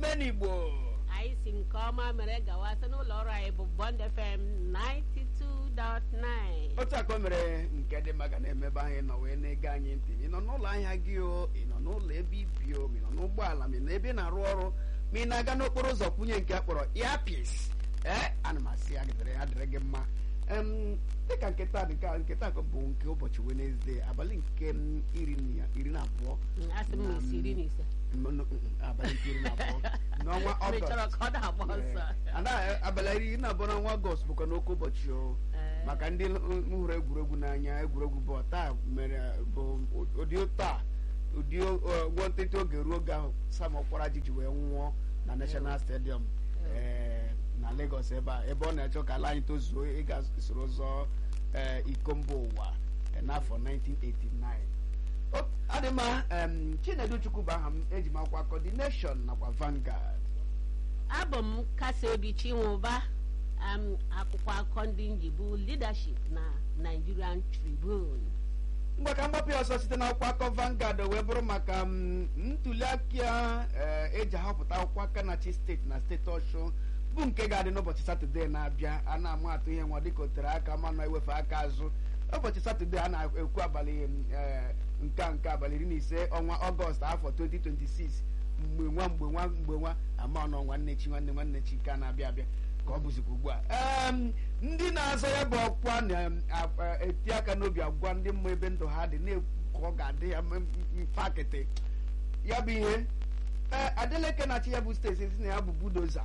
omenigbo anyị si nke ọma mere gawa site n'ụlọ ọrụ anyị bụ Bond FM 92.9 otu aka o mere nke dị maka na-emebe anyị nọ wee na-ege anyị ntị ị nọ n'ụlọ ahịa gị o ị nọ n'ụlọ ebe ibi o ma ị nọ n'ụgbọala ma ị nọ ebe ị na-arụ ọrụ ma ị na-aga n'okporo ụzọ kwunye nke a kpọrọ earpiece ee ana m asị ya dịrị ya dịrị gị mma Em, dịka nketa dịka nketa bụ nke ụbọchị Wenezdee abalị nke m iri na iri na abụọ asị m na isi iri na ise Mm, mm, mm, abalị nke iri na abụọ n'ọnwa mechọrọ Ọgọst ka ọ na-agba ọsọ Ada abalị iri na abụọ n'ọnwa Ọgọst bụkwa n'oke ụbọchị o Ee. maka ndị m hụrụ egwuregwu n'anya egwuregwu bọọlụ taa mere bụ ụdị taa ụdị nwantịntị oge ruo oge ahụ Sam Okparaji ji wee nwụọ na National Stadium ee, na Lagos ebe a ebe ọ na-achọ ka ala anyị tozuo ịga soro zọọ ee, iko mba ụwa ee, n'afọ 1989 O- adị mma em, Chinedu Chukwu bụ aha m eji m akwụkwọ akọ The Nation nakwa Vanguard abụ m kasi obi chinwụba am akwụkwọ akụkọ ndị njibu leadership na Nigerian Tribune mgbe ka mgbapụ ya ọsọ site n'akwụkwọ akọ Vanguard wee bụrụ maka m, ntuli aka eh, eji ahọpụta akwụkwọ aka na chi steeti na steeti Ọshụ bụ nke ga-adị n'ụbọchị Satọde na-abịa a na-amụ atụ ihe nwa dịka o tere aka ma nọ ewefe aka azụ ụbọchị Satọde a na-ekwu abalị eh, nke a nke abalị iri na ise ọnwa Ọgọst afọ 2026 mgbe nwa mgbe nwa mgbe nwa ama ọnọ nwanne chi nwanne nwanne chi ka na-abịa abịa ka ọ bụzikwa ugbu a Em, ndị na-azọ ya bụ ọkwa na-eti aka n'obi agwa ndị mmụọ ebe ndụ ha dị na-ekwu ka ọ ga-adị ya m- m- mfe akịtị ya bụ ihe ee Adeleke na-achị ya bụ steeti si na ya bụ budoza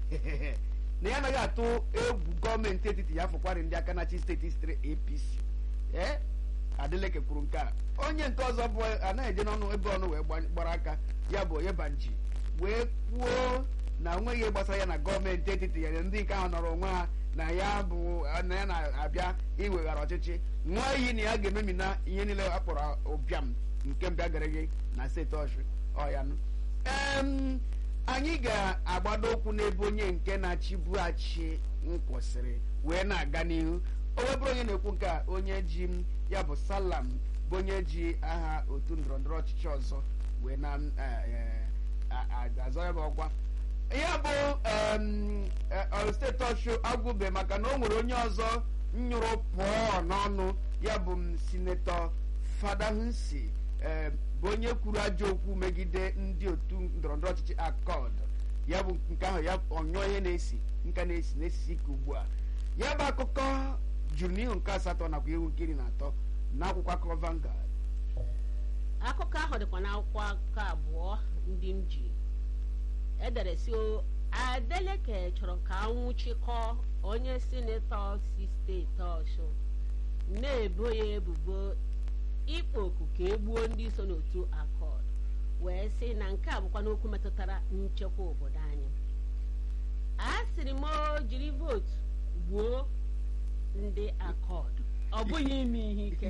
na ya anaghị atụ egwu gọọmenti etiti ya fụkwarị ndị aka na-achị steeti sitere APC ee Adeleke kwuru nke a onye nke ọzọ bụ anaghị eje n'ọnụ ebe ọnụ wee gbanye- gbara aka ya bụ Oyebanji wee kwuo na onweghị ihe gbasara ya na gọọmenti etiti ya ndị nke ahụ nọrọ onwe ha na ya bụ na ya na-abịa iweghara ọchịchị nwa iyi na ya ga-ememina ihe niile a kpọrọ ụbịam nke mbịa gara gị na steeti Ọshụ ọyanụ em anyị ga-agbado ụkwụ n'ebe onye nke na-achịbughachi nkwụsịrị wee na-aga n'ihu o wee bụrụ onye na-ekwu nke a onye ji m ya bụ salam bụ onye ji aha otu ndọrọndọrọ ọchịchị ọzọ wee na eh, eh, a- a- azọ ya bụ ọkwa ya bụ em, eh, Ọyọ steeti ọchụ agwụbe maka na o nwere onye ọzọ nyụrụ pụọ n'ọnụ ya bụ m sinetọ Fadahunsi eh, bụ onye kwuru ajọ okwu megide ndị otu ndọrọndọrọ ọchịchị akọd ya bụ nke ahụ ya ọnyụọ ihe na-esi nka na-esi na-esisi ike ugbu a ya bụ akụkọ juru n'ihu nke asatọ nakwa ihu nke iri na atọ n'akwụkwọ akụkọ Vanguard akụkọ ahụ dịkwa n'akwụkwọ akụkọ abụọ ndị m ji edere si o Adeleke chọrọ ka anwụchikọ onye sinetọ si steeti Ọshụ na-ebo ya ebubo ịkpa oku ka e gbuo ndị so n'otu akọd wee sị na nke a bụkwa n'okwu metụtara nchekwa obodo anyị a sịrị m o jiri vootu gbuo ndị akọd ọ bụghị ime ihe ike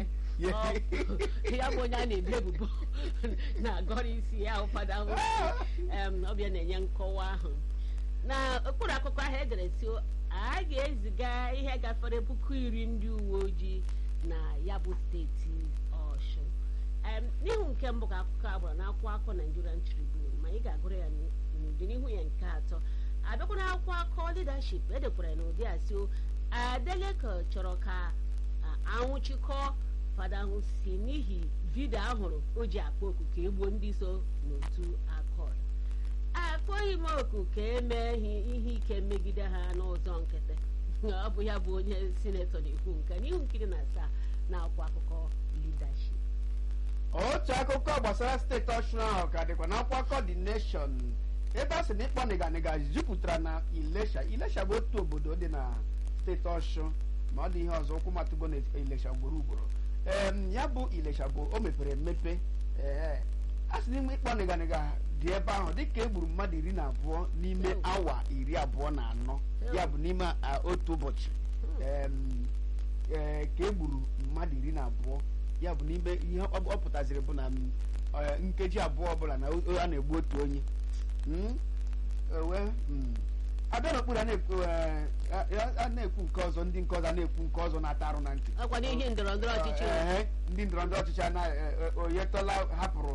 Ọ- ya bụ onye a na-ebi ebubo na-agọrọ isi ya ụfọdụ ahụ em, ọbịa na-enye nkọwa ahụ na okpuru akụkọ ahụ edere si a ga-eziga ihe gafere puku iri ndị uwe ojii na ya bụ steeti Ọshụ Em, n'ihu nke mbụ ka akụkọ a gbara n'akwụkwọ akụkọ Nigerian Tribune ma ị ga-agụrụ ya n'ụdị n'ihu ya nke atọ abịakwa n'akwụkwọ akụkọ leadership edekwara ya n'ụdị a si o Adeleke chọrọ ka a- anwụchikọ fada ahụ si n'ihi vidio ahụrụ o ji akpa oku ka egbuo ndị so n'otu akọd akpọghị m oku ka emee ihe ihe ike megide ha n'ụzọ nkịtị ọ bụ ya bụ onye sinetọ na-ekwu nke n'ihu nkiri na asaa na-akwa akụkọ leadership otu akụkọ gbasara steeti ọshụn ahụ ka dịkwa n'akwụkwọ akụkọ The Nation ebe a sị na ịkpọ nịganịga jupụtara na Ilesha Ilesha bụ otu obodo dị na steeti ọshụn ma ọ dị ihe ọzọ ụkwụ matụgo na Ilesha ugboro ugboro em ya bụ Ilesha bụ o mepere emepe ee a sị n'ime ịkpọ nịganịga dị ebe ahụ dịka e gburu mmadụ iri na abụọ n'ime Ew. awa iri abụọ na anọ ya bụ n'ime a, otu ụbọchị em, ee, ka e gburu mmadụ iri na abụọ ya bụ n'ime ihe ọ ọ pụtaziri bụ na m, eh, nkeji abụọ ọbụla na o- a na-egbu otu onye Mm? ewe mm. abịa n'okpuru a na-ekwu eh, a- a na-ekwu nke ọzọ ndị nke ọzọ a na-ekwu nke ọzọ na-ata arụ na ntị ọkwa n'ihe ndọrọ ndọrọ ọchịchị Ehe, ndị ndọrọ ndọrọ ọchịchị ana oyetola hapụrụ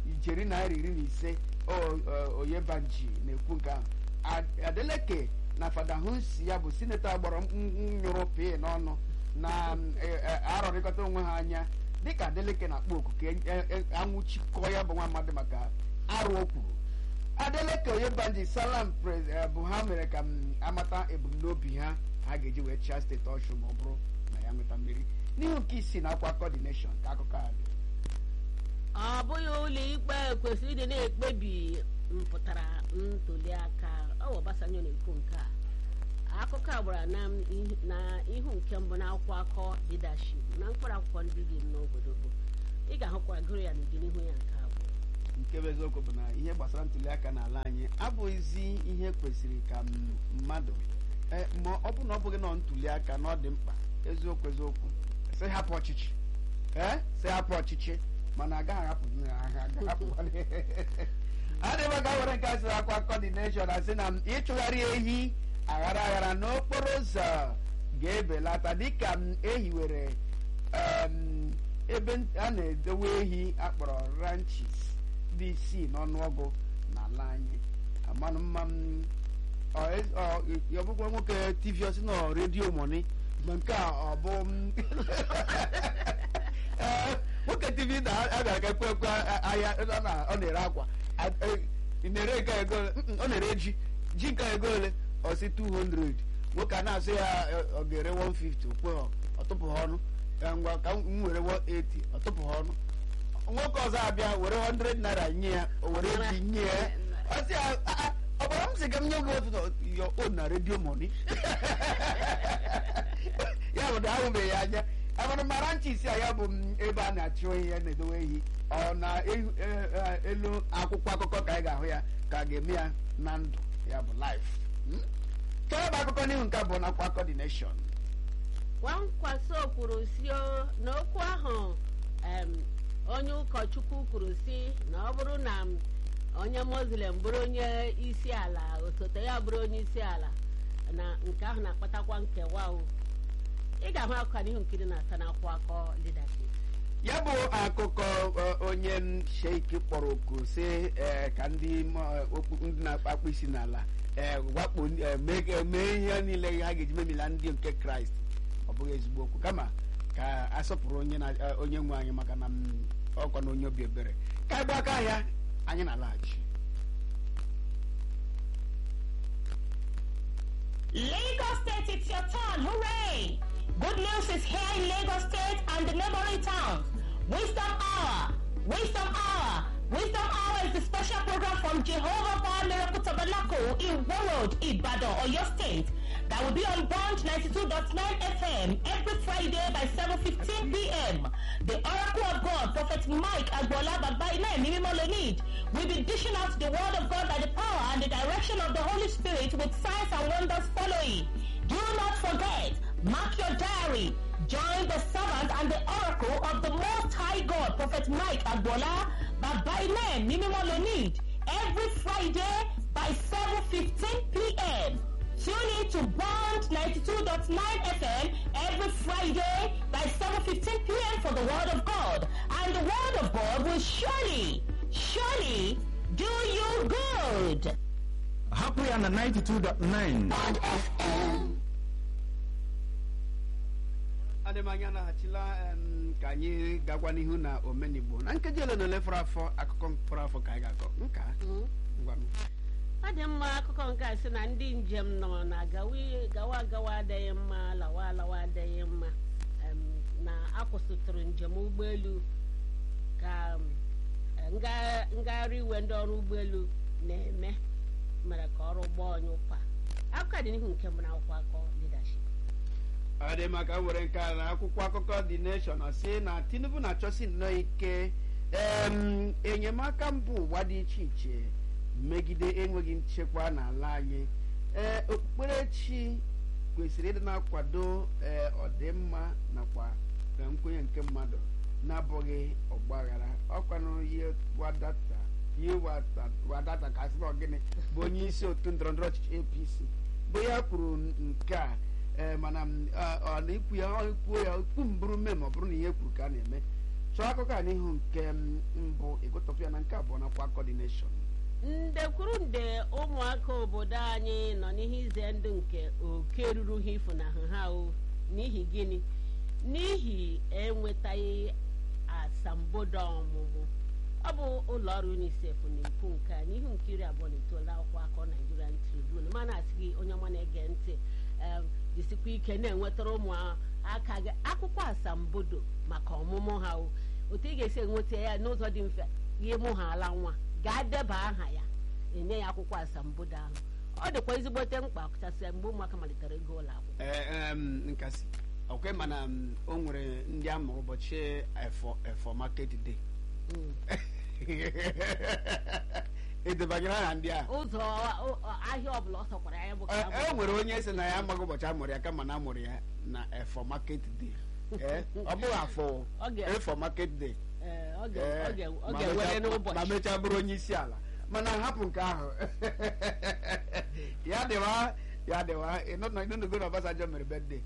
ijeri naira iri na ise oyebanji na-ekwu nke ahụ adeleke na fada hunsi ya bụ sinetọ agbara nyụrụ pii n'ọnụ na arọrịkọta onwe ha anya dịka adeleke na-akpọ oku ka anwụchikọ ya bụ nwa mmadụ maka arụ o kwuru adeleke oyebanji salam bụ ha mere ka m amata ebumnobi ha ha ga-eji wee chịa steeti ọshụ ma ọ bụrụ na ya nweta mmeri n'ihu nke isii na akwa kọdineshọn ka akụkọ a dị ọ bụghị ụlọ ikpe kwesịrị ịdị na-ekpebi mpụtara ntuli aka ọ bụ Obasanjo na-ekwu nke a akụkọ a gbara na ihu nke mbụ na akwụkwọ akọ leadership na mkpụrụ akwụkwọ ndị dị n'obodo bụ ị ga-ahụkwa gụrụ ya n'ọdịnihu ya nke abụọ nke bụ eziokwu bụ na ihe gbasara ntuli aka n'ala anyị abụghịzi ihe kwesịrị ka mmadụ ma ọ bụ na ọ bụghị nọ ntuli aka na ọ dị mkpa eziokwu eziokwu sị hapụ ọchịchị ee sị hapụ ọchịchị mana agaghị ahapụ adịba ga were nke asịrị akwa kọdineshọn asị na ịchụgharị ehi aghara aghara n'okporo ụzọ ga-ebelata dịka ehiwere ebe a na-edowe ehi akpọrọ ranchis dị isii n'ọnụọgụ n'ala anyị amanụ mma ọbụkwa nwoke tv ọsị na redio moni ma nke a ọ bụ nwoke tv na-abịara ka ekwe ekwe ahịa ọ na-ere akwa na-ere nke ego ọ na-ere ji ji nke ego ole ọsị 200 nwoke a na-asị ya ọ ga-ere 150 okwe ọtụpụ ha ọnụ ngwa ka m were 180 ọtụpụ ha ọnụ nwoke ọzọ abịa were 100 naira nye ya o were ji nye ya ọsị ya ọ gwara m sị ka m nye gị otu yo o na redio moni ya bụ na ahụbeghị ya anya amara mara ncha isi a ya bụ ebe a na-achụ ihe na-edowe ehi ọ na elu akwụkwọ akụkọ ka anyị ga-ahụ ya ka a ga-eme ya na ndụ ya bụ life chọrọ bụ akụkọ n'ihu nke abụọ na akwa coordination Nwankwaso kwuru si na okwu ahụ onye ụkọchukwu kwuru si na ọ bụrụ na onye muslim bụrụ onye isi ala osote ya bụrụ onye isi ala na nke ahụ na-akpatakwa nkewa o ị ga-ahụ akụkọ n'ihu nkiri na-ata n'akwụ akọ leadership ya bụ akụkọ onye sheik kpọrọ oku si ka ndị na-akpakpụ isi n'ala wakpo mee ihe niile ha ga-eji memila ndị nke kraịst ọ bụghị ezigbo okwu kama ka asọpụrụ onye nwe anyị maka na ọkwa na onye obi ebere ka anyị gba aka ahịa anyị na-alaghachi Lagos State, it's your turn. Hooray! Good news is here in Lagos State and the neighboring towns. Wisdom Hour. Wisdom Hour. Wisdom Hour is the special program from Jehovah Power Miracle Tabernacle in Warroad, Ibadan, Oyo State. That will be on Bond 92.9 FM every Friday by 7.15 p.m. The Oracle of God, Prophet Mike Agbola Babaina Mimimolonid, will be dishing out the Word of God by the power and the direction of the Holy Spirit with signs and wonders following. Do not forget, mark your diary. Join the servant and the oracle of the Most High God, Prophet Mike Agbola Babaina Mimimolonid, every Friday by 7.15 p.m. Tune in to Bond 92.9 FM every Friday by 7.15 p.m. for the Word of God. And the Word of God will surely, surely do you good. hapụ ya na 92.9 adịmanya naghachila ka anyị gakwa n'ihu na omenigbo na nkeji ole na ole fọrọ afọ akụkọ fọrọ afọ ka anyị ga-akọ nka ngwa ọ dị mma akụkọ nke a sị na ndị njem nọ na gawa agawa adịghị mma lawa alawa adịghị mma na akwụsịtụrụ njem ụgbọelu ka ngagharị iwe ndị ọrụ ụgbọelu na-eme mere ka ọrụ gbaa onye ụpa akụkọ dị n'ihu nke mbụ na akwụkwọ akọ leadership ọ dị maka were nke a na akwụkwọ akụkọ dị nation si na tinubu na-achọsi nnọọ ike enyemaka mba ụwa dị iche iche megide enweghị nchekwa n'ala anyị ee okpukperechi kwesịrị ịdị na-akwado ee ọdịmma nakwa nkwenye nke mmadụ na-abụghị ọgbaghara ọkwanụ ihe wadata ihe wadata ka asị gịnị bụ onye isi otu ndọrọndọrọ ọchịchị apc bụ ya kwuru nke a ee mana ọ na-ekwu ya kwuo ya okpu mbụrụ mme ma ọ bụrụ na ihe kwuru ka a na-eme chọọ akụkọ a n'ihu nke m, mbụ ịgụtọpụ ya na nke abụọ nakwa coordination nde kwuru nde ụmụaka obodo anyị nọ n'ihe ize ndụ nke oke ruru ha ifunahụ ha o n'ihi gịnị n'ihi enwetaghị asambodo ọmụmụ ọ bụ ụlọ ọrụ unicef na-ekwu nke a n'ihu nke iri abụọ na itoolu akwụkwọ akọ nigerian tribune mana asị gị onye ọma na-ege ntị em, jisikwa ike na-enwetara ụmụaka gị akwụkwọ asambodo maka ọmụmụ ha o otu ị ga-esi enweta ya n'ụzọ dị mfe gị mụ ha ala nwa gaa deba aha ya enye ya akwụkwọ asambodo ahụ ọ dịkwa ezigbote mkpa kachasị mgbe ụmụaka malitere ịga ụlọ akwụkwọ Ee, em, nkasi ọkwe mana m, o nwere ndị a mụrụ ụbọchị efọ efọ market day Mm. edebanyere aha ndị a ụzọ ọ- ọ- ahịa ọbụla ọ sọkwara ya bụ ka e a e mụrụ. nwere onye sị na ya amaghị ụbọchị amụrụ ya kama na amụrụ ya na efọ market day Ee, ọ bụghị afọ Ọ ga- efọ market day Ee, ọ ga- Ee, ọ ga- ọ ma ga-ewere mechaa- n'ụbọchị ma mechaa bụrụ onye isi ala mana hapụ nke ahụ ya dịwa ya dịwa ịnụnugo na Obasanjo mere bedde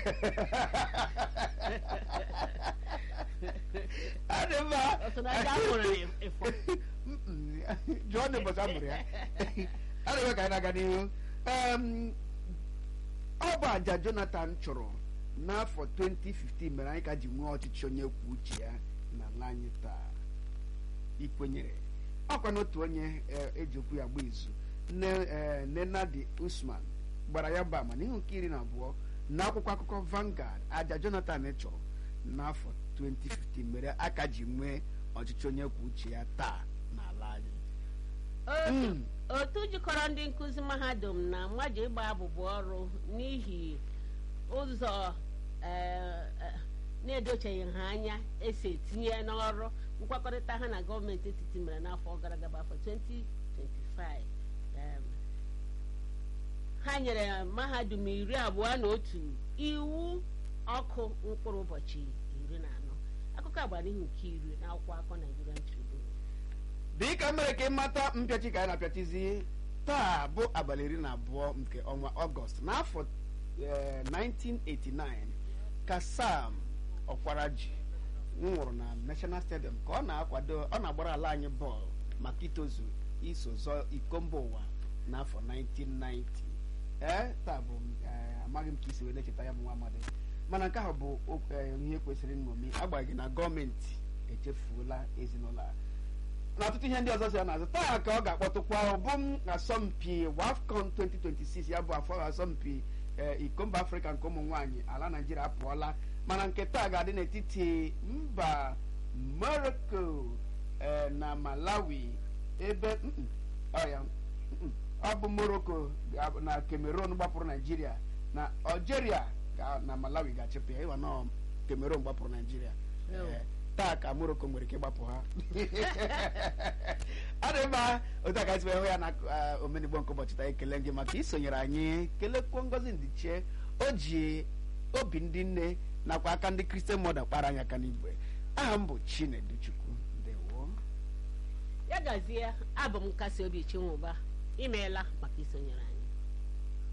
adị mma Ọ sị na ndị a mụrụ ịfọ. Mm-mm. jụọ na ụbọchị a mụrụ ya adịghị ka anyị na-aga n'ihu Em, ọ bụ aja jonathan chụrụ n'afọ 2015 mere anyị ka ji nwee ọchịchị onye kwuo uche ya n'ala anyị taa ikwenyere ọkwa n'otu onye eh, eji okwu ya gba izu nne eh, nenadi usman gbara ya bụ ama n'ihu nke iri na abụọ na akwụkwọ akụkọ Vanguard aja jonathan chụrụ n'afọ 2015 mere aka ji nwee ọchịchị onye kwuo uche ya taa n'ala anyị Otu- Mm. otu jikọrọ ndị nkụzi mahadum na mmaji ịgba abụbụ ọrụ n'ihi ụzọ eh, eh, na-edocheghị ha anya esi etinye n'ọrụ nkwakọrịta ha na gọọmenti etiti mere n'afọ gara aga bụ afọ 2025 Em, ha nyere mahadum iri abụọ na otu iwu ọkụ mkpụrụ ụbọchị iri na anọ akụkọ agbara n'ihu nke iri na akwụkwọ akọ Nigerian Tribune dịka mere ka ịmata mpịachi ka anyị na-apịachizi taa bụ abalị iri na abụọ nke ọnwa ọgọst n'afọ eh, 1989 ka sam ọkwaraji nwụrụ na national stadium ka ọ na-akwado ọ na-agbara ala anyị bọọlụ maka itozu iso zọọ iko mba ụwa n'afọ 1990 ee taa bụ eh, amaghị m ka isi wee na-echeta ya bụ nwa amadi mana nke ahụ bụ okwu- eh, ihe kwesịrị nṅomi agbaghị na gọọmenti echefuola ezinụlọ a na ọtụtụ ihe ndị ọzọ si ya n'azụ taa ka ọ ga-akpọtụkwa bụ m asọmpi wafcon 2026 ya bụ afọ asọmpi eh, iko mba afrịka nke ụmụ nwaanyị ala naijiria apụọla mana nke taa ga-adị n'etiti mba morocco eh, na malawi ebe mm-mm, ọ ya mm-mm, ọ bụ morocco ga- na cameroon gbapụrụ naijiria na algeria ga- na malawi ga-achịpụ ya ịwa nọ cameroon gbapụrụ naijiria Ew. Eh, taa ka morocco nwere ike ịgbapụ ha ọ dị mma otu a ka anyị si wee hụ ya na eh, omenigbo nke ụbọchị taa ekele gị maka isonyere anyị kelekwuo ngozi ndiche o ji obi ndị nne nakwa aka ndị kristian mọda kpara anyị aka n'igwe aha m bụ chinedu chukwu ndewo ya gazie abụ m nkasi obi chinwụba imeela maka isonyere anyị